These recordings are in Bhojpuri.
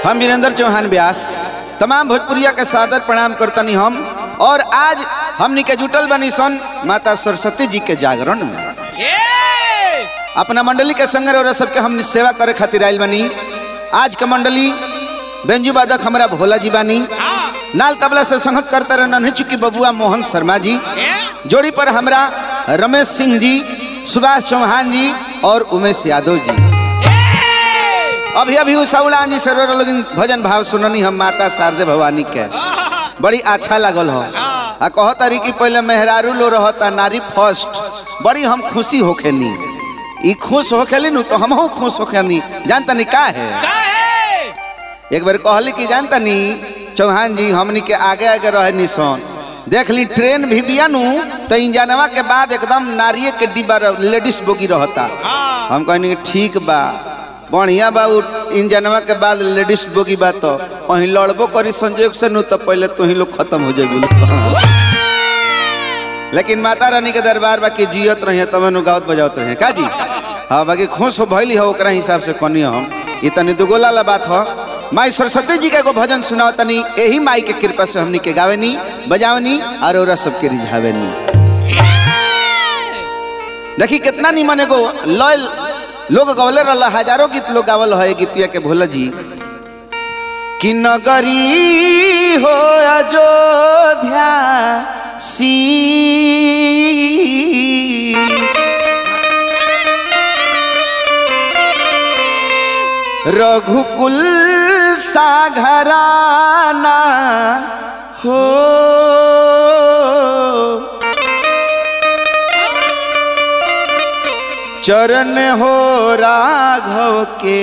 हम वीरेंद्र चौहान व्यास तमाम भोजपुरिया के सादर प्रणाम करतनी हम और आज हमनी के जुटल बनी सन माता सरस्वती जी के जागरण में अपना मंडली के संग और सबके हम सेवा करे खातिर आयल बनी आज के मंडली बेंजू बादक हमारा भोला जी बानी नाल तबला से संगत करते रहे नन्हे चुकी बबुआ मोहन शर्मा जी जोड़ी पर हमरा रमेश सिंह जी सुभाष चौहान जी और उमेश यादव जी अभी अभी उसाउलान जी से लोग भजन भाव सुननी हम माता शारदे भवानी के बड़ी अच्छा लागल हो आ कह तारी कि पहले मेहरारू लो रहता नारी फर्स्ट बड़ी हम खुशी होखेनी ई खुश होखेली नु तो हमहू खुश होखेनी जानता नहीं का है एक बार कहली कि जानता नी चौहान जी हमनी के आगे आगे रहनी सन देख ली ट्रेन भी बिया नु तो इंजनवा के बाद एकदम नारिये के डिब्बा लेडीज बोगी रहता हम कहनी कि ठीक बा बढ़िया बा उ इंजनवा के बाद लेडीज बोगी बा तो कहीं लड़बो करी संजोग से नु तो पहले तो ही लोग खत्म हो जाए लेकिन माता रानी के दरबार बा कि जियत रही तब नु गावत बजावत रहे का जी हाँ बाकी खुश हो भइली हो ओकरा हिसाब से कनी हम ई तनी दुगोला ला बात हो माई सरस्वती जी का एगो भजन सुनाओ तनी यही माई के कृपा से हमनी के गावेनी बजावनी और ओरा सबके रिझावेनी देखी कितना निमन एगो लय लोग गवले रहला हजारों गीत लोग गावल है गीतिया के भोला जी कि नगरी हो अयोध्या सी रघुकुल साघराना हो चरण हो राघव के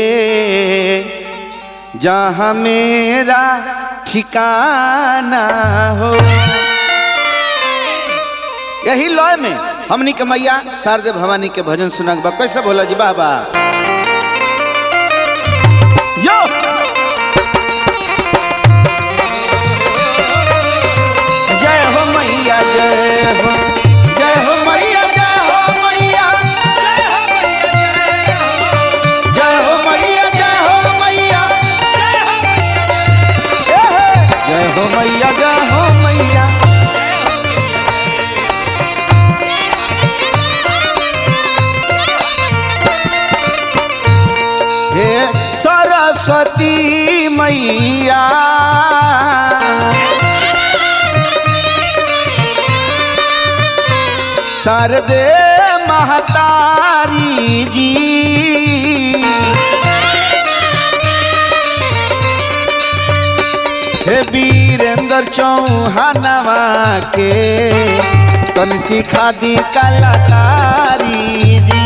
जहाँ मेरा ठिकाना हो यही लय में हमनी के मैया शारदे भवानी के भजन सुनक बा कैसे भोला जी बाबा यो जय हो मैया जय हो जय हो मैया जय हो मैया जय हो मैया जय हो मैया जय हो मैया जय हो मैया हे सरस्वती मैया शारदे महतारी जी हे वीरेंद्र चौहानवा के तन सिखा दी कलाकारी जी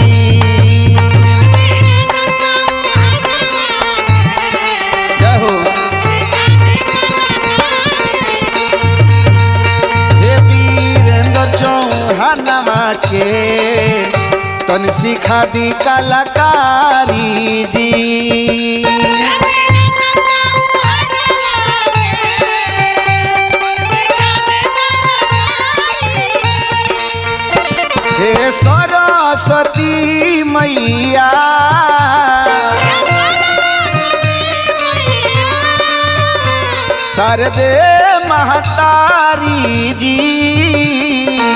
जय हो हे वीरेंद्र चौहानवा के तन सिखा दी कलाकारी जी हे सरस्वती मैया शारदे महतारी जी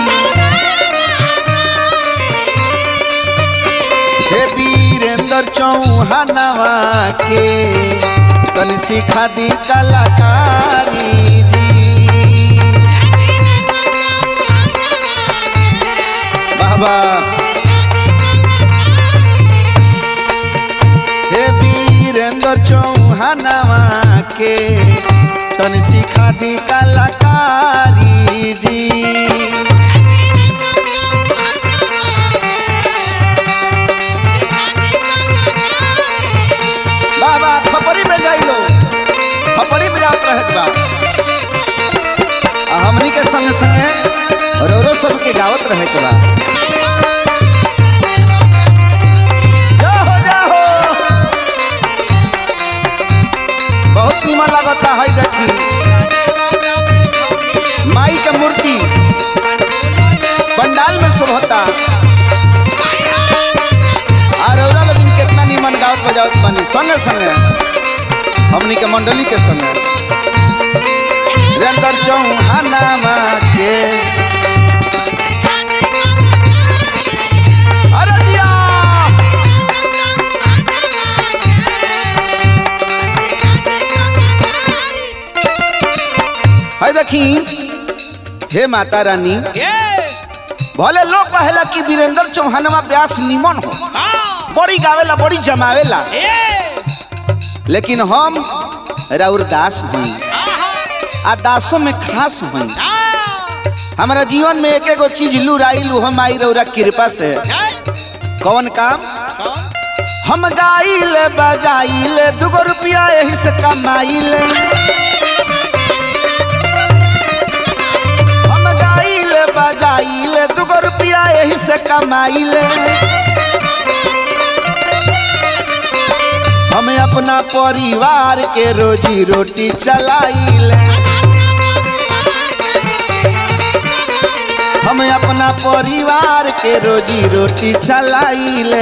हे वीरेंद्र चौहानवा के तन सिखा दी कलाकारी जी बाबा हे वीरेंद्र चौहानवा के तन सिखा दी कलाकारी जी बाबा खपरी में जाइलो खपरी में जात रहे बा आ हमनी के संग संगे रोरो सबके गावत रहे के बा जाहो जाहो बहुत निमन लगता है देखी माई के मूर्ति पंडाल में शोभता और औरा लोग कितना निमन गावत बजावत बनी संगे संगे हमनी के मंडली के समय वीरेंद्र चौहानामा के अरे दिया है देखी हे माता रानी भले लोग कहेला कि वीरेंद्र चौहानवा व्यास निमन हो बड़ी गावेला बड़ी जमावेला लेकिन हम राउर दास हई आ दासों में खास हई हमारा जीवन में एक एगो चीज लुराइल हम आई रौरा कृपा से कौन काम हम गाइले बजाइले दुगो रुपया यही से कमाइले हम गाइले बजाइले दुगो रुपया यही से कमाइले हमें अपना परिवार के रोजी रोटी चलाइले हमें अपना परिवार के रोजी रोटी चलाइले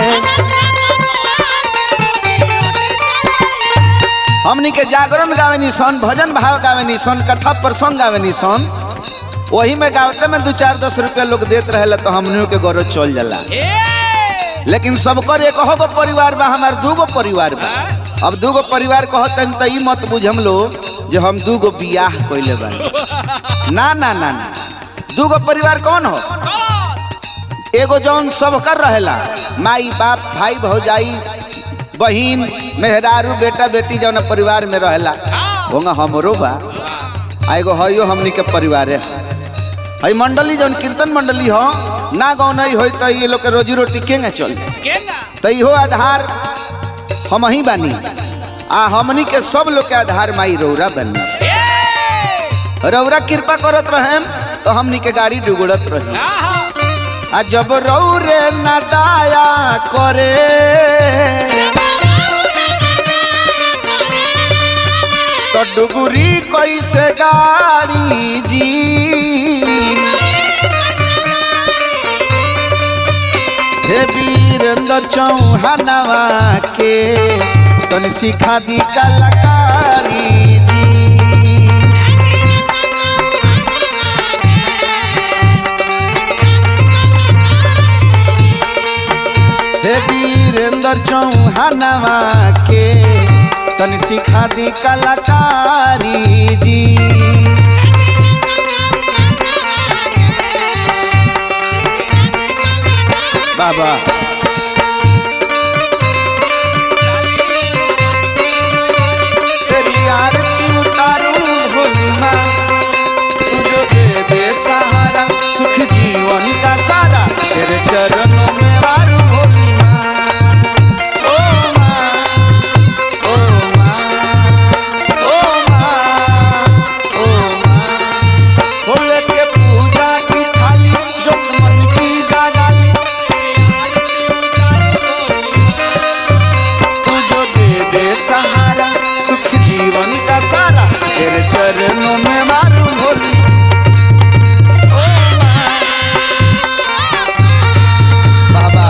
हमनी के जागरण गावेनी सन भजन भाव गावेनी सन कथा प्रसंग गावेनी सन वही में गावते में दो चार दस रुपया लोग देत रहे तो हमनियों के गौरव चल जाला लेकिन सबकर एक गो परिवार बा हमार दूगो परिवार बा अब दूगो परिवार कहतन त ई मत बुझ हम लोग जे हम दूगो बियाह कइले बा ना ना ना ना दूगो परिवार कौन हो एगो जौन सबकर रहेला माई बाप भाई भौजाई बहिन मेहरारू बेटा बेटी जौन परिवार में रहेला होगा हमरो बा आ एगो हइयो हमनी के परिवारे है हई मंडली जौन कीर्तन मंडली हो ना गाँव नहीं होई तो ये लोग के रोजी रोटी केंगे चल तो इहो आधार हम ही बानी आ हमनी के सब लोग के आधार माई रौरा बनी रौरा कृपा करत रहे तो हमनी के गाड़ी डुगड़त रही आ जब रौरे न दाया करे तो डुगुरी कैसे गाड़ी जी हे वीरेंद्र चौहानवा के तन सिखा दी कलाकारी जी हे वीरेंद्र चौहानवा के तन सिखा दी कलाकारी जी बाबा तेरी आरती उतारूं भोली माँ तुझो दे दे सहारा सुख जीवन का सारा तेरे चरणों में वारू भोली माँ ओ माँ ओ माँ ओ माँ ओ माँ भोले के पूजा की थाली जो मन की जागाली तू जो दे दे सहारा सुख जीवन का सारा तेरे चरणों में मारू भोली ओ माँ। बाबा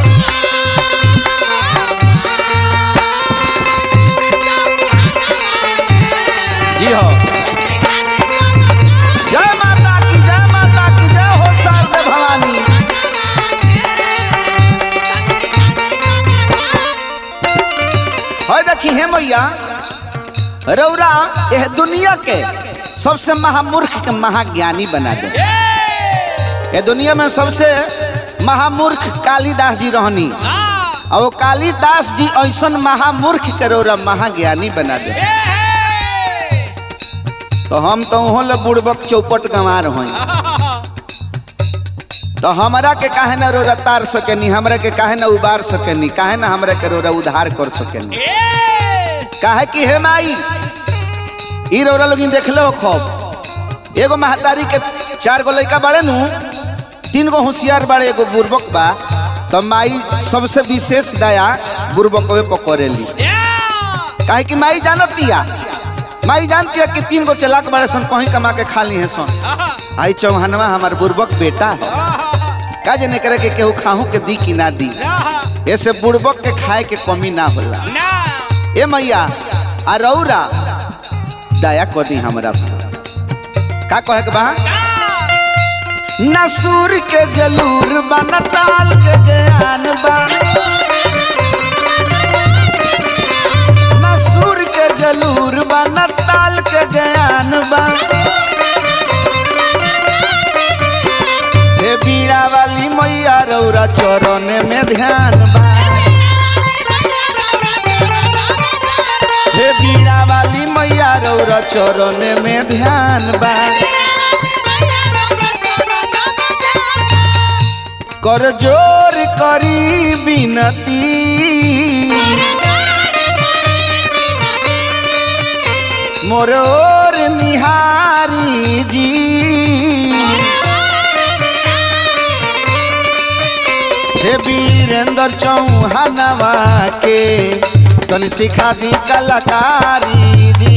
जी हो जय माता की जय माता की जय हो शारदे भवानी है देखी हे मैया रौरा यह दुनिया के सबसे महामूर्ख के महाज्ञानी बना दे ये दुनिया में सबसे महामूर्ख कालिदास जी रहनी और वो कालिदास जी ऐसन महामूर्ख के रौरा महाज्ञानी बना दे तो हम तो वहाँ ले बुड़बक चौपट गंवार हई तो हमरा के काहे ना रोरा तार सकेनी हमरा के काहे ना उबार सकेनी काहे ना हमरा के रोरा उधार कर सकेनी काहे कि हे माई ई रोरा लोगिन देखले हो खूब एगो महतारी के चार गो लड़का बाड़े नु तीन गो होशियार बाड़े एगो बुर्बक बा तो माई सबसे विशेष दया बुर्बकवे पकड़ेली काहे कि माई जानतिया माई जानती है कि तीन गो चलाक बाड़े सन कहीं कमा के खा ली है सन आई चौहानवा हमार बुर्बक बेटा है का जने करे के केहू खाहू के दी कि ना दी ऐसे बुड़बक के खाए के कमी ना होला ए मैया आ रौरा दया कर दी हमरा का कहे के बा नसूर के जलूर बा न टाल के ज्ञान बा नसूर के जलूर बा न टाल के ज्ञान बा हे बीड़ा वाली मैया रौरा चरण में ध्यान बा हे बीड़ा वाली मैया रौरा चरण में ध्यान बा कर जोर करी बिनती मोर ओर निहारी जी हे वीरेंद्र चौहानवा के तन सिखा दी कलाकारी दी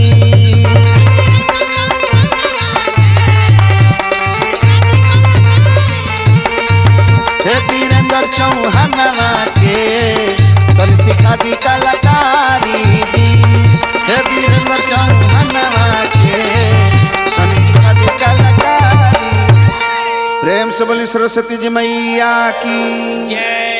हे वीरेंद्र चौहानवा के तन सिखा दी कलाकारी दी हे वीरेंद्र चौहानवा के तन सिखा दी कलाकारी प्रेम से बोली सरस्वती जी मैया की जय